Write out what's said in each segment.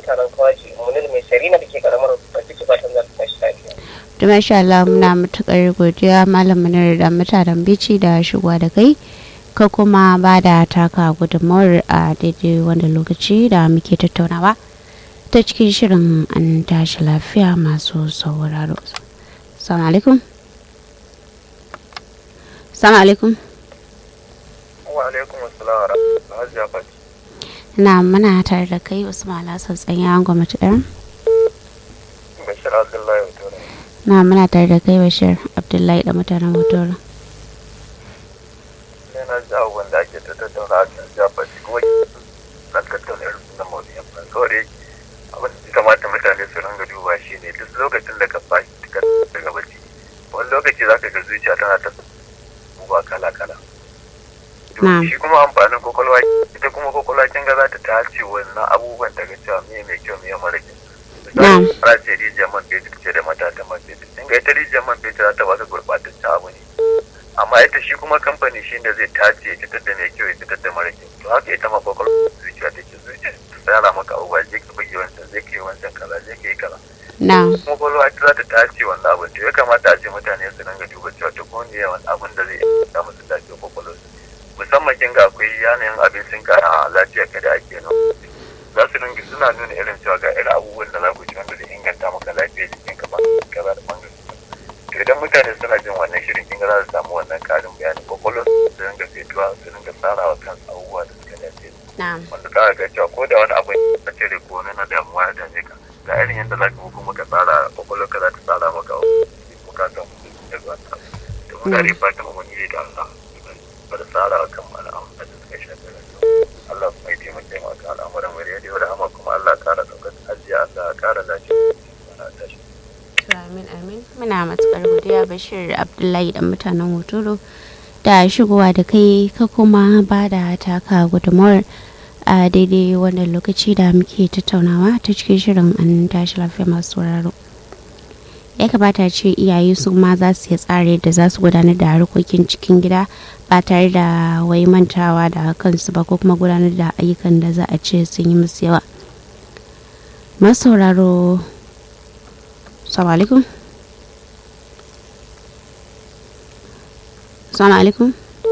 mutanen kawaji munir mai sarina da ke karamar rikici fatan za ta tashi lafiya. da masha Allah muna matukar godiya malam munir da mutanen bici da shigowa da kai ka kuma ba da taka gudunmawar a daidai wanda lokaci da muke tattaunawa ta cikin shirin an tashi lafiya masu sauraro salamu alaikum salamu alaikum wa alaikum assalam wa rahmatullahi hajiya fati na muna tare da kai usman alhassan tsanya an gwamnati ɗaya bashir abdullahi mutura na muna tare da kai bashir abdullahi da mutanen hotora ne na ji abubuwan da ake ta tattauna a kan hajiya fati kuma na tattauna irin na mawuyan ba kawai abin da ya kamata mutane su ringa duba shi ne duk lokacin da ka fashi ka daga bacci wani lokaci za ka ga zuciya tana ta abubuwa kala kala Na'am. shi kuma amfanin kwakwalwa ita kuma kwakwalwa kin ga za ta tace wannan abubuwan daga cewa me mai kyau me mara kyau Na'am. misali fara ce rijiyar man fetur ce da matatan man fetur in ga ita rijiyar man fetur za ta ba ka gurɓataccen abu ne amma ita shi kuma kamfani shi ne zai tace ya fitar da mai kyau ya fitar da mara kyau to haka ita ma kwakwalwa zuciya take zuciya ta tsara maka abubuwa zai ka buge wancan zai ka yi wancan kaza zai ka yi kaza na kuma kwakwalwa ita za ta tace wannan abin to ya kamata a ce mutane su dinga duba cewa duk wani yawan abin da zai iya musu lafiyar kwakwalwarsu musamman kin ga akwai yanayin abincin kara lafiyar ka da ake nan za su dinga suna nuna irin cewa ga irin abubuwan da za ku ci wanda zai inganta maka lafiyar jikin ka ba kaza da bangare to idan mutane suna jin wannan shirin kin ga za su samu wannan karin bayani kwakwalwar su dinga fetuwa su dinga tsarawa kansu abubuwa da suka dace na wanda za ka ga cewa ko da wani abu na cire ko wani na damuwa ya dame ka ga irin yadda za ka kuma ka tsara kwakwalwar ka za ta tsara maka bukatan da zuwa ta da mutane fatan wani da Allah ba da tsara kan al'amuran da suka shafi rayuwa Allah kuma ya taimake mu kan al'amuran mu da da hama kuma Allah ya kara daukar ajiya Allah ya kara lafiya ana tashi amin amin muna matukar godiya bashir abdullahi da mutanen hotoro da shigowa da kai ka kuma ba da taka gudunmawar a daidai wannan lokaci da muke tattaunawa ta cikin shirin an tashi lafiya masu sauraro ya kamata ce iyaye su ma za su yi tsare da za su gudanar da harkokin cikin gida ba tare da wai mantawa da kansu ba ko kuma gudanar da ayyukan da za a ce sun yi musu yawa masauraro salamu alaikum salamu alaikum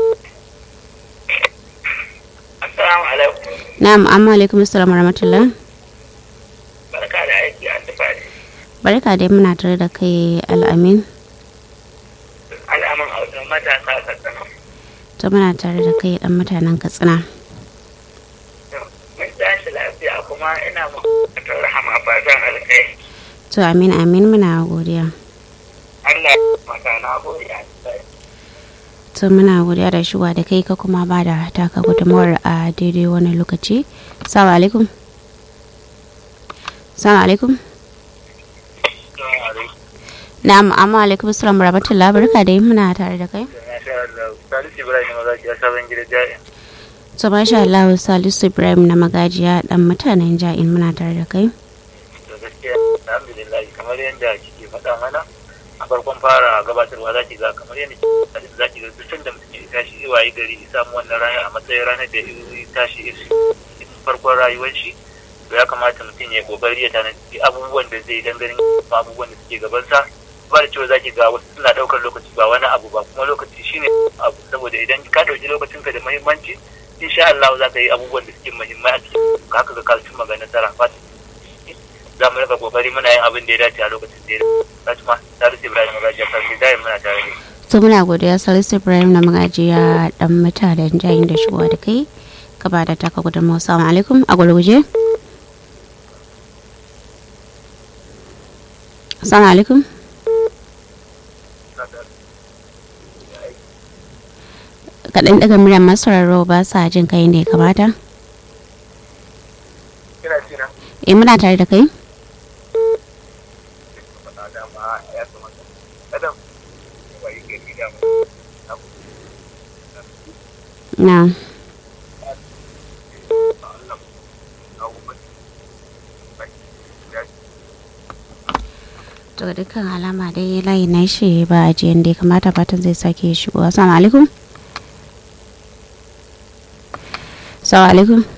Assalamu alaikum. na'am amma alaikum assalamu rahmatullah Barka da aiki a tufani. barka dai muna tare da kai al'amin Al'amun hausa matasa ka tsana. ta muna tare da kai dan mutanen katsina Mun tashi lafiya kuma ina muku rahama fatan alkai. to amin amin muna godiya Allah ya maka na gode a tufani. to muna godiya da shigowa da kai ka kuma ba da taka gudunmawar a daidai wani lokaci salamu alaikum salamu alaikum na'am amma alaikum assalamu rahmatullah barka dai muna tare da kai Salisu Ibrahim maza ki sabon gida jami'a to masha Allah Salisu Ibrahim na magajiya dan mutanen ja'in muna tare da kai da gaskiya alhamdulillah kamar yadda kike faɗa mana a farkon fara gabatarwa za ki ga kamar yadda kike za ki ga duk da mutum ya tashi ya wayi gari ya samu wannan rana a matsayin ranar da ya tashi ya farkon rayuwar shi to ya kamata mutum ya kokari ya tanadi abubuwan da zai dan ganin abubuwan da suke gabansa ba da cewa za ki ga wasu suna ɗaukar lokaci ba wani abu ba kuma lokaci shine abu saboda idan ka ɗauki lokacinka da muhimmanci insha Allah za ka yi abubuwan da suke muhimmai a cikin haka ga ka cimma ga nasara fata za mu rika kokari muna yin abin da ya dace a lokacin da ya dace Fatima Salisu Ibrahim Magajiya kan Bidayin muna tare da to muna godiya Salisu Ibrahim na magajiya dan mutanen ja'in da shigowa da kai ka ba da taka gudunmawar salamu alaikum a gurguje assalamu alaikum kaɗan daga muryar masararro ba sa jin kai ne kamata Kina cina eh muna tare da kai faɗa dama ya kamata kada mu wayi gari da mu na Allah abubuwan to ga dukkan alama dai layi na shi ba a jiyan da ya kamata fatan zai sake shigo assalamu alaikum assalamu alaikum